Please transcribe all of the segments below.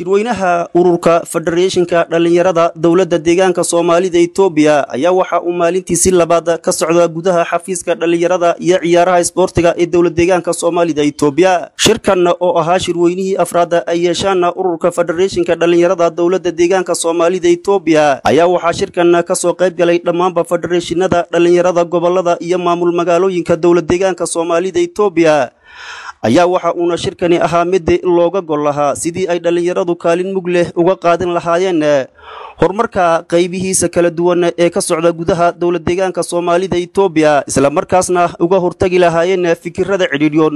shirweynaha ururka federeeshinka dhallinyarada dowladda deegaanka soomaalida etoobiya ayaa waxa uu maalintiisi labaad ka socda gudaha xafiiska dhallinyarada iyo ciyaaraha isboortiga ee dowlad deegaanka soomaalida etoobiya shirkan oo ahaa shirweynihii afraad ay yeeshaan ururka federeeshinka dhallinyarada dowladda deegaanka soomaalida etoobiya ayaa waxaa shirkan kasoo qayb galay dhammaanba federeeshinada dhallinyarada gobolada iyo maamul magaalooyinka dowlad deegaanka soomaalida etoobiya ayaa waxa uuna shirkani ahaa mid looga gol lahaa sidii ay dhallinyaradu kaalin mug leh uga qaadan lahaayeen horumarka qaybihiisa kala duwan ee ka socda gudaha dowlad deegaanka soomaalida etoobiya islamarkaasna uga hortagi lahaayeen fikirada cidhiidhyoon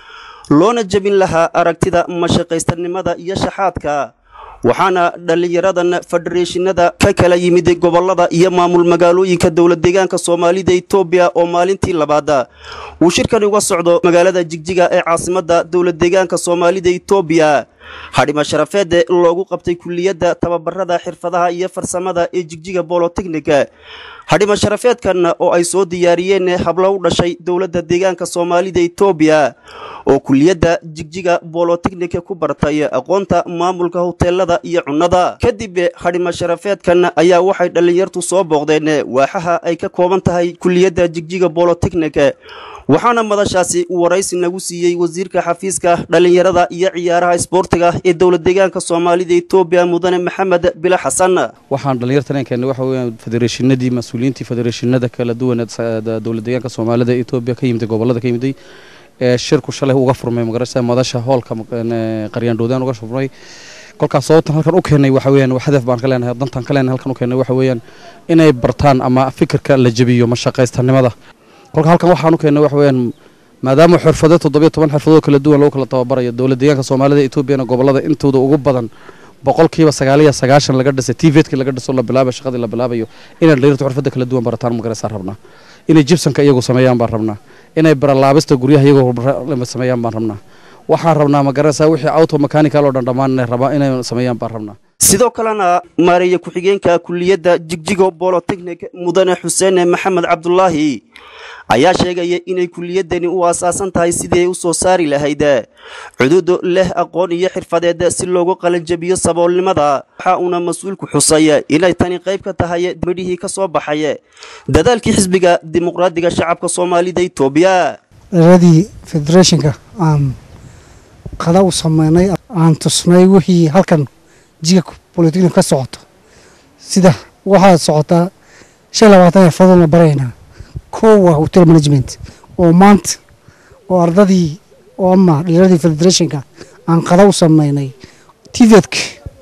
loona jebin lahaa aragtida mashaqaystanimada iyo shaxaadka waxaana dhallinyaradan federeeshinada ka kala yimid gobolada iyo maamul magaalooyinka dowlad deegaanka soomaalida etoobiya oo maalintii labaad uu shirkani uga socdo magaalada jigjiga ee caasimada dowlad deegaanka soomaalida etoobiya hadhima sharafeed loogu qabtay kuliyadda tababarada xirfadaha iyo farsamada ee jigjiga bolotechnika hadhima sharafeedkan oo ay soo diyaariyeen hablo u dhashay dowladda deegaanka soomaalida etoobiya oo kuliyadda jigjiga bolotechnika ku bartay aqoonta maamulka hoteelada iyo cunnada kadib hadhima sharafeedkan ayaa waxay dhallinyartu soo booqdeen waaxaha ay ka kooban tahay kuliyadda jigjiga bolotechnika waxaana madashaasi waraysi nagu siiyey wasiirka xafiiska dhallinyarada iyo ciyaaraha isboortiga ee dowlad deegaanka soomaalida etoobiya mudane maxamed bila xasan waxaan dhallinyartan keennay waxa weeyaan federeeshinadii mas-uuliyiintii federeeshinada kala duwan ee dowlad deegaanka soomaalida etoobiya ka yimiday gobolada ka yimiday ee shirku shalay uga furmay magarasa madasha hoolka qaryaandhoodaan uga furmay kolkaas sababtan halkan u keenay waxa weeyaan hadaf baan ka leenahay dantan ka leenahay halkan u keenay waxa weeyaan inay bartaan ama fikirka la jebiyo mashaqaystanimada kolka halkan waxaan u keennay waxa weeyaan maadaama xirfado toddobiyo toban xirfadoo kala duwan lagu kala tababarayo dowlad deegaanka soomaalida etoobiyana gobolada intooda ugu badan boqolkiiba sagaaliyo sagaashan laga dhisay tvdki laga dhiso la bilaabayo shaqadii la bilaabayo inay dhalinyartu xirfada kala duwan barataan magarasaan rabnaa inay jibsanka iyagu sameeyaan baan rabnaa inay baralaabista guryaha iyagoo sameeyaan baan rabnaa waxaan rabnaa magarasa wixii auto mechanical oo dhan dhammaan inay rabaa inay sameeyaan baan rabnaa sidoo kalena maareeye ku-xigeenka kuliyadda jigjigo bolotechnik mudane xuseen maxamed cabdulaahi ayaa sheegaya inay kuliyadani u aasaasan tahay sidii ay u soo saari lahayd cuduud leh aqoon iyo xirfadeed si loogu qalanjabiyo saboolnimada waxa uuna mas-uulku xusay inay tani qayb ka tahay midhihii ka soo baxay dadaalkii xisbiga dimuqraadiga shacabka soomaalida etoobiya dhaladii federeeshinka aan qada u sameynay aan tusnay wixii halkan jiga bolitechnik ka socoto sida waxaa socotaa shan labaatan xirfadood la baraynaa kow waa hotel management oo maanta oo ardadii oo ama dhiradii federeeshinka aan qada u sameynay tivedk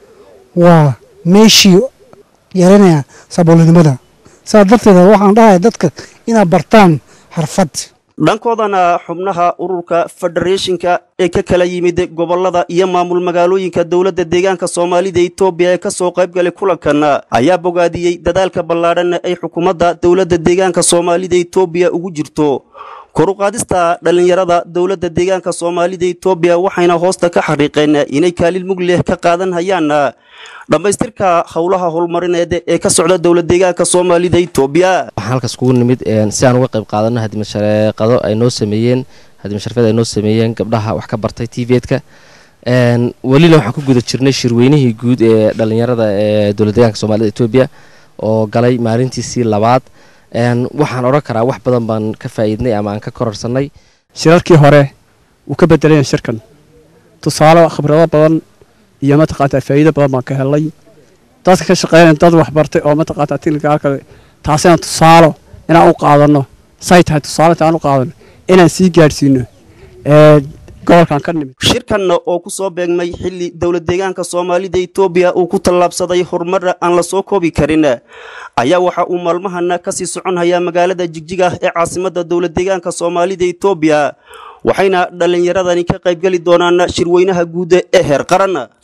waa meeshii yaranaya saboolnimada saa darteeda waxaan dhahaya dadka inaad bartaan xirfad dhankoodana xubnaha ururka federeeshinka ee ka kala yimid gobolada iyo maamul magaalooyinka dowladda deegaanka soomaalida etoobiya ee kasoo qayb galay kulankan ayaa bogaadiyey dadaalka ballaadhan ay xukuumadda dowladda deegaanka soomaalida etoobiya ugu jirto koruqaadista dhallinyarada dowladda deegaanka soomaalida etoobiya waxayna hoosta ka xariiqeen inay kaalin mug leh ka qaadan hayaan dhammaystirka howlaha horumarineed ee ka socda dowlad deegaanka soomaalida etoobiya waxaan halkaas kugu nimid si aan uga qayb qaadano hadimashareeqado ay noo sameeyeen hadimasharafeed ay noo sameeyeen gabdhaha wax ka bartay tvdka welina waxaan ku guda jirnay shirweynihii guud ee dhallinyarada ee dowlad deegaanka soomaalida etoobiya oo galay maalintiisii labaad waxaan odhan karaa wax badan baan ka faa'iidnay ama aan ka kororsanay shirarkii hore wuu ka bedelayan shirkan tusaale khibrado badan iyo mataqaantaa faa'iido badan baan ka helay dadka ka shaqeynaya dad waxbartay oo mataqaantaa tilgaalka taasina tusaalo inaan u qaadano say tahay tusaale intaan u qaadano inaan sii gaadhsiino gobolkan ka nimid shirkan oo ku soo beegmay xilli dowlad deegaanka soomaalida etoobiya uu ku tallaabsaday horumar aan la soo koobi karin ayaa waxa uu maalmahana kasii socon hayaa magaalada jigjiga ee caasimada dowlad deegaanka soomaalida etoobiya waxayna dhallinyaradani ka qaybgeli doonaan shirweynaha guud ee heer qaran